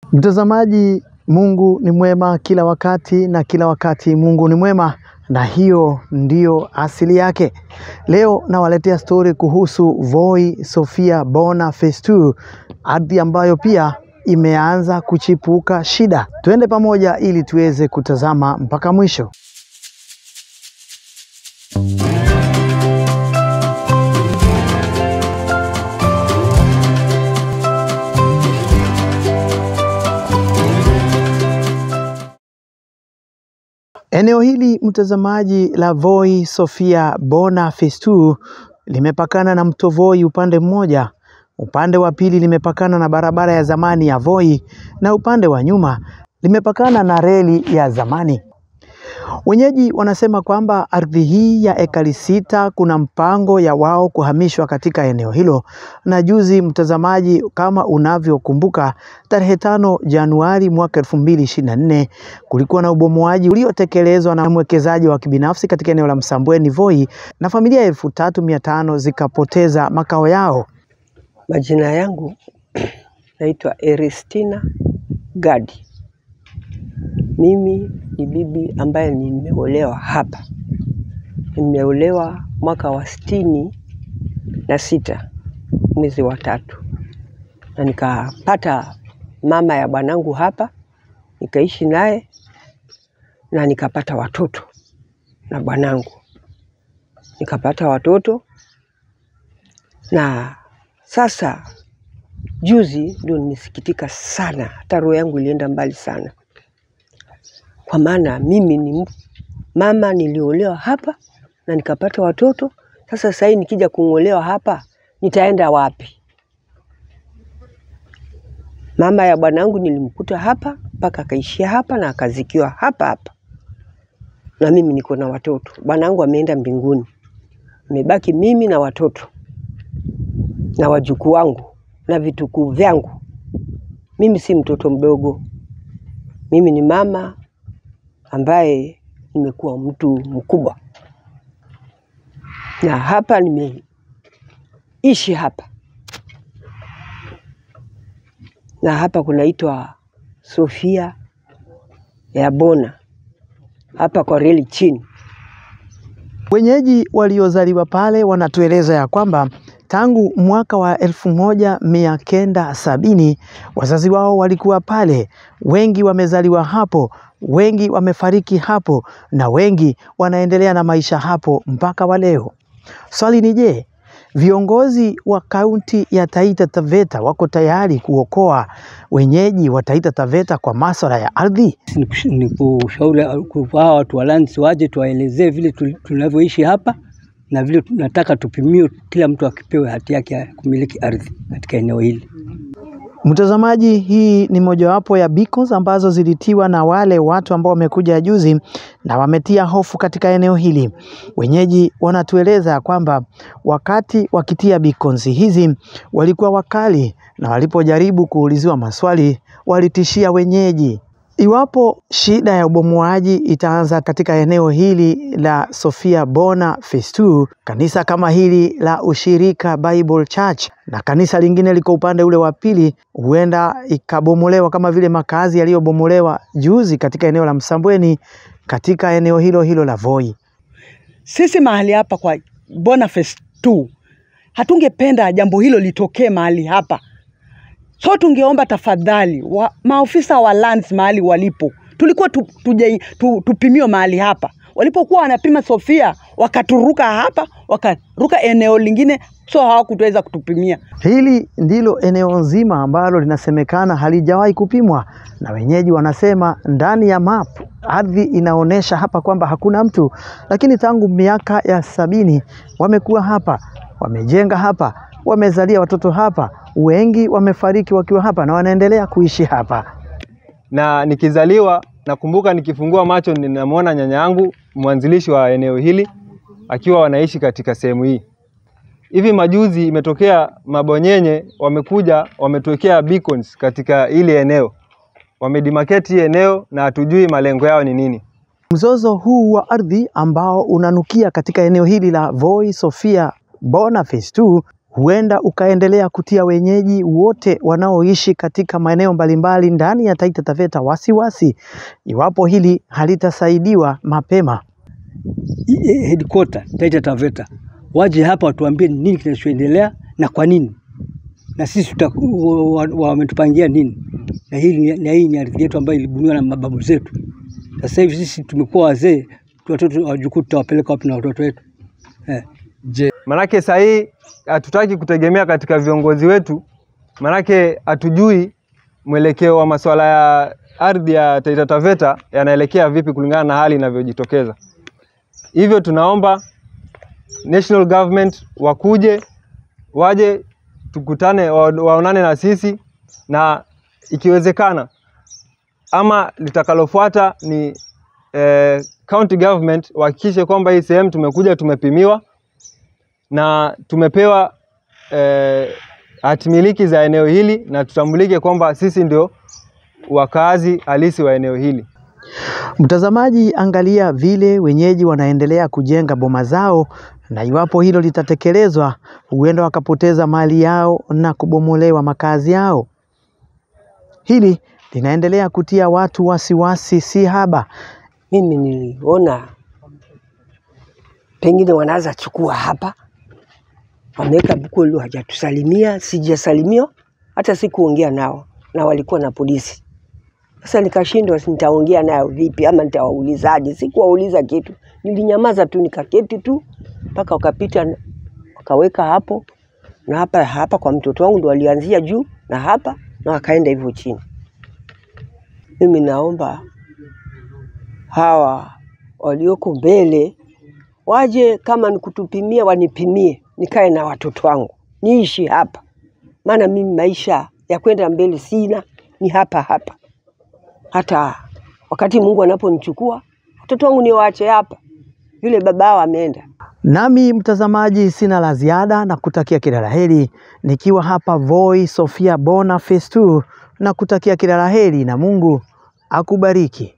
Mtazamaji, Mungu ni mwema kila wakati na kila wakati Mungu ni mwema na hiyo ndiyo asili yake. Leo nawaletea stori kuhusu Voi Sophia Bona Phase 2, ardhi ambayo pia imeanza kuchipuka shida. Tuende pamoja ili tuweze kutazama mpaka mwisho. Eneo hili mtazamaji la Voi Sophia Bona Phase 2 limepakana na mto Voi upande mmoja, upande wa pili limepakana na barabara ya zamani ya Voi na upande wa nyuma limepakana na reli ya zamani. Wenyeji wanasema kwamba ardhi hii ya ekari sita kuna mpango ya wao kuhamishwa katika eneo hilo, na juzi, mtazamaji, kama unavyokumbuka, tarehe tano Januari mwaka elfu mbili ishirini na nne kulikuwa na ubomoaji uliotekelezwa na mwekezaji wa kibinafsi katika eneo la Msambweni Voi, na familia elfu tatu mia tano zikapoteza makao yao. Majina yangu naitwa Eristina Gadi. Mimi ni bibi ambaye nimeolewa hapa. Nimeolewa mwaka wa sitini na sita mwezi wa tatu, na nikapata mama ya bwanangu hapa, nikaishi naye na nikapata watoto na bwanangu, nikapata watoto na sasa juzi ndio nimesikitika sana, hata roho yangu ilienda mbali sana, kwa maana mimi ni mama niliolewa hapa na nikapata watoto. Sasa sasa hivi nikija kung'olewa hapa nitaenda wapi? Mama ya bwanangu nilimkuta hapa mpaka akaishia hapa na akazikiwa hapa hapa, na mimi niko na watoto. Bwanangu ameenda mbinguni, nimebaki mimi na watoto na wajukuu wangu na vitukuu vyangu. Mimi si mtoto mdogo, mimi ni mama ambaye nimekuwa mtu mkubwa, na hapa nimeishi hapa, na hapa kunaitwa Sophia ya Bona, hapa kwa reli chini. Wenyeji waliozaliwa pale wanatueleza ya kwamba tangu mwaka wa elfu moja mia kenda sabini wazazi wao walikuwa pale. Wengi wamezaliwa hapo, wengi wamefariki hapo, na wengi wanaendelea na maisha hapo mpaka wa leo. Swali ni je, viongozi wa kaunti ya Taita Taveta wako tayari kuokoa wenyeji wa Taita Taveta kwa masuala ya ardhi? ni kushauri hawa watu wa lands waje tuwaelezee vile tu- tunavyoishi hapa na vile tunataka tupimiwe, kila mtu akipewe hati yake ya kumiliki ardhi katika eneo hili. Mtazamaji, hii ni mojawapo ya beacons ambazo zilitiwa na wale watu ambao wamekuja juzi na wametia hofu katika eneo hili. Wenyeji wanatueleza ya kwamba wakati wakitia beacons hizi walikuwa wakali, na walipojaribu kuuliziwa maswali walitishia wenyeji. Iwapo shida ya ubomoaji itaanza katika eneo hili la Sophia Bona Phase 2, kanisa kama hili la Ushirika Bible Church na kanisa lingine liko upande ule wa pili, huenda ikabomolewa kama vile makazi yaliyobomolewa juzi katika eneo la Msambweni katika eneo hilo hilo la Voi. Sisi mahali hapa kwa Boniface 2 hatungependa jambo hilo litokee mahali hapa, so tungeomba tafadhali wa, maofisa wa lands mahali walipo, tulikuwa tu, tuje, tu, tupimiwe mahali hapa. Walipokuwa wanapima Sofia wakaturuka hapa, wakaruka eneo lingine, so hawakutuweza kutupimia. Hili ndilo eneo nzima ambalo linasemekana halijawahi kupimwa, na wenyeji wanasema ndani ya map ardhi inaonyesha hapa kwamba hakuna mtu, lakini tangu miaka ya sabini wamekuwa hapa, wamejenga hapa, wamezalia watoto hapa, wengi wamefariki wakiwa hapa na wanaendelea kuishi hapa. na nikizaliwa nakumbuka nikifungua macho ninamwona nyanya yangu mwanzilishi wa eneo hili akiwa wanaishi katika sehemu hii. Hivi majuzi imetokea mabonyenye wamekuja wametuwekea beacons katika hili eneo, wamedemarcate hii eneo na hatujui malengo yao ni nini. Mzozo huu wa ardhi ambao unanukia katika eneo hili la Voi Sophia Bona Phase 2 huenda ukaendelea kutia wenyeji wote wanaoishi katika maeneo mbalimbali ndani ya Taita Taveta wasiwasi iwapo hili halitasaidiwa mapema. I- eh, headquarter Taita Taveta waje hapa watuambie ni nini kinachoendelea na kwa nini, na sisi tuta- wa- wa- wametupangia nini, na hii ni, na hii ni ardhi yetu ambayo ilibuniwa na mababu zetu. Sasa hivi sisi tumekuwa wazee, watoto wajukuu tutawapeleka wapi na watoto wetu eh? Je, manake saa hii hatutaki kutegemea katika viongozi wetu, manake hatujui mwelekeo wa masuala ya ardhi ya Taita Taveta yanaelekea vipi kulingana na hali inavyojitokeza. Hivyo tunaomba national government wakuje, waje tukutane, wa- waonane na sisi, na ikiwezekana ama litakalofuata ni eh, county government wahakikishe kwamba hii sehemu tumekuja tumepimiwa na tumepewa eh, hatimiliki za eneo hili na tutambulike kwamba sisi ndio wakazi halisi wa eneo hili. Mtazamaji, angalia vile wenyeji wanaendelea kujenga boma zao, na iwapo hilo litatekelezwa, huenda wakapoteza mali yao na kubomolewa makazi yao. Hili linaendelea kutia watu wasiwasi si haba. Mimi niliona pengine wanaweza chukua hapa, wameweka Bukulu, hajatusalimia, sijasalimiwa, hata sikuongea nao, na walikuwa na polisi. Sasa nikashindwa, si nitaongea nayo vipi ama nitawaulizaje? Sikuwauliza kitu, nilinyamaza tu, nikaketi tu mpaka wakapita, wakaweka hapo na hapa hapa kwa mtoto wangu, ndo walianzia juu na hapa na wakaenda hivyo chini. Mimi naomba hawa walioko mbele waje, kama ni kutupimia wanipimie, nikae na watoto wangu niishi hapa, maana mimi maisha ya kwenda mbele sina, ni hapa hapa. Hata wakati Mungu anaponichukua watoto wangu niwaache hapa, yule babao ameenda. Nami mtazamaji, sina la ziada na kutakia kila la heri, nikiwa hapa Voi Sofia Bona Phase 2 na kutakia kila la heri na Mungu akubariki.